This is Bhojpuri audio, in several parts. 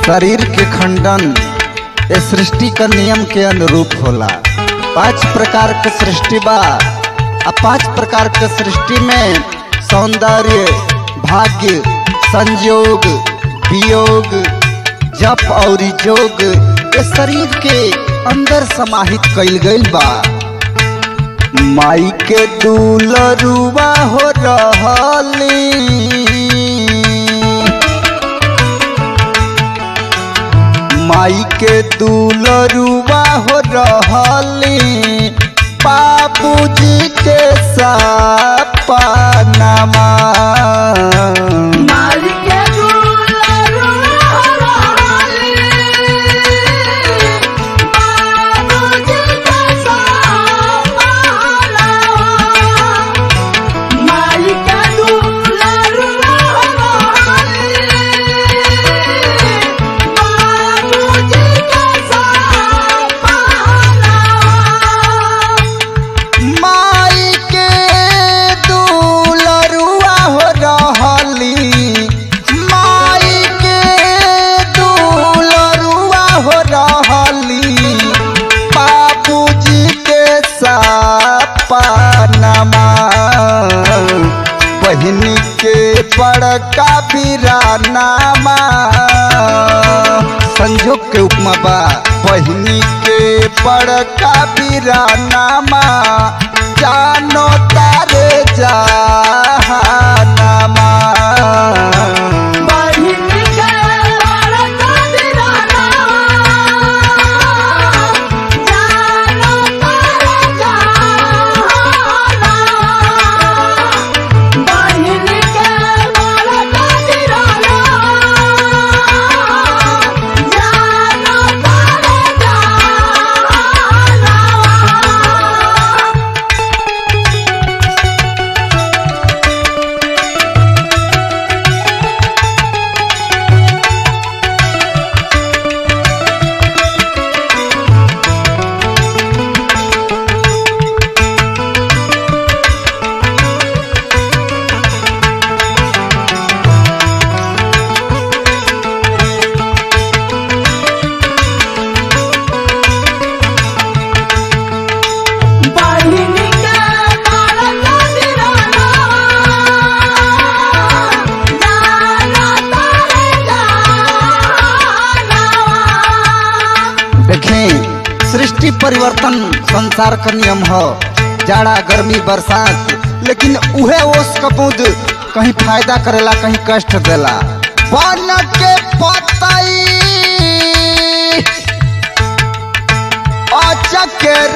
शरीर के खंडन ए सृष्टि का नियम के अनुरूप होला पांच प्रकार के सृष्टि बा आ पांच प्रकार के सृष्टि में सौंदर्य भाग्य संयोग वियोग जप और जोग ये शरीर के अंदर समाहित कइल गइल बा माई के दुलरुआ हो रहली माई के दुलरुआ हो रहली बाबूजी के सपनामा मालिके दुलरुआ रहली, बाबूजी के सपनावा। मालिके दुलरुआ रहली, बाबूजी के सपनावा। माई के दुलरुआ हो रहली माई के दुलरुआ हो रहली बाबूजी के सपनामा बहनी के बड़का बिरानामा संजोग के उपमा बा बहनी के बड़का बिरानामा जानो तारे जहानामा बहिनी के बड़का दीवाना, जानो तारे जहाना। बहिनी के बड़का दीवाना, जानो तारे जहाना। बहिनी के बड़का दीवाना, जानो तारे जहाना। देखें सृष्टि परिवर्तन संसार का नियम हो जाड़ा गर्मी बरसात लेकिन उहे ओस कपूद कहीं फायदा करेला कहीं कष्ट देला बन के पतई अचकेर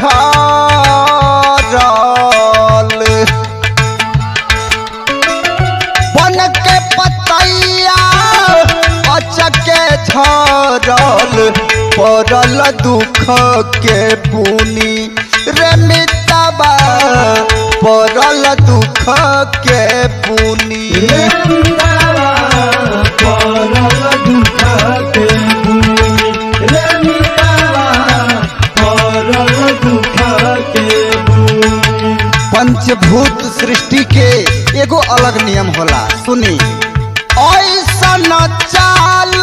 झरल बन के पतैया अचके झरल पड़ल दुख के बुनी रे मितबा पड़ल दुख के बुनी पंचभूत सृष्टि के एगो अलग नियम होला सुनी ऐसन चाल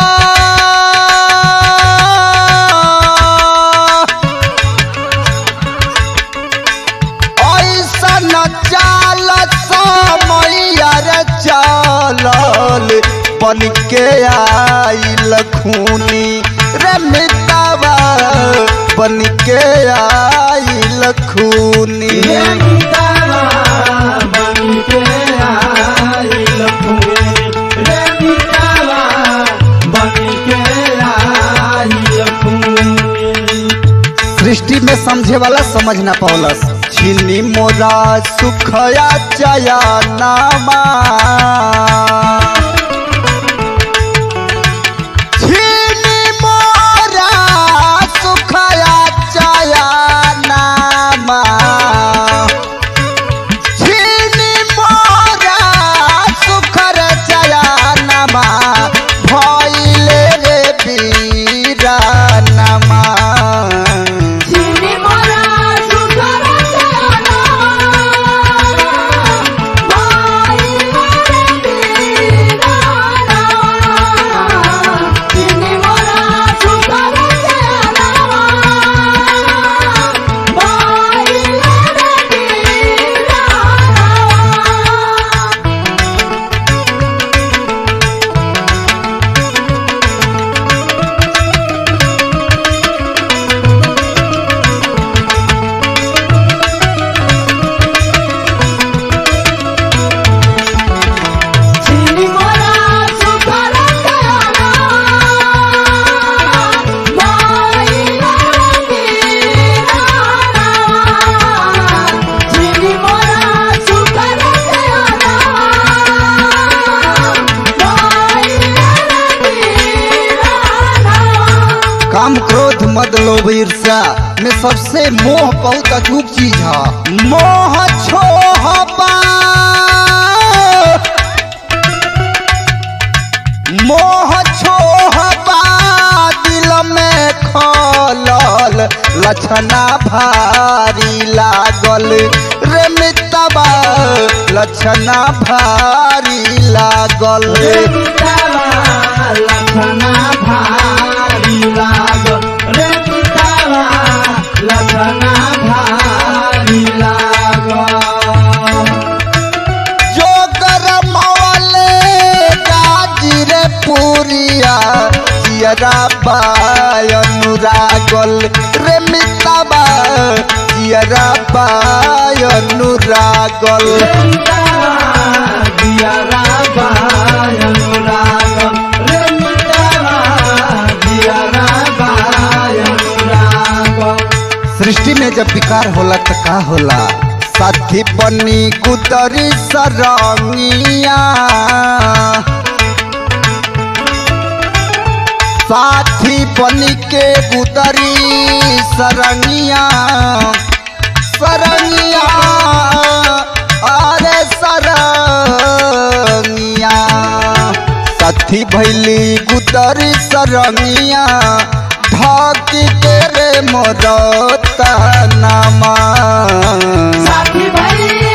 ऐसन चाल समैया रे चालल बन के आइल खूनी रे मितवा बन के आइल खूनी सृष्टि में समझे वाला समझ ना पौलस छिनी मोरा सुखया जया नामा छिनी मोरा सुखया जया नामा छिनी मोरा सुखर जया नामा भइले रे बीरा नामा चीनी मोरा सुगर जाना, भाई मद लोभ ईर्षा में सबसे मोह बहुत अचूक चीज है मोह छोहबा मोह छोहबा दिल में खलल लक्षणा भारी लागल रे मितबा लक्षणा भारी लागल रे मितावा लखना भारी लागल रे मितावा लखना भारी लागल जो गरमवले गाजिरे पुरिया जियरा बाय अनुरागल रे मितबा जियरा बाय अनुरागल रे मितावा दियारा बाय अनुरागल रे मितावा दियारा बाय अनुरागल सृष्टि में जब विकार होला त का होला साथी बनी कुतरी सरंगिया साथी बनी के कुतरी सरंगिया सरंगिया अरे सरंगिया साथी भैली कुतरी सरंगिया ढाकी के रे मोरता नामा साथी भाई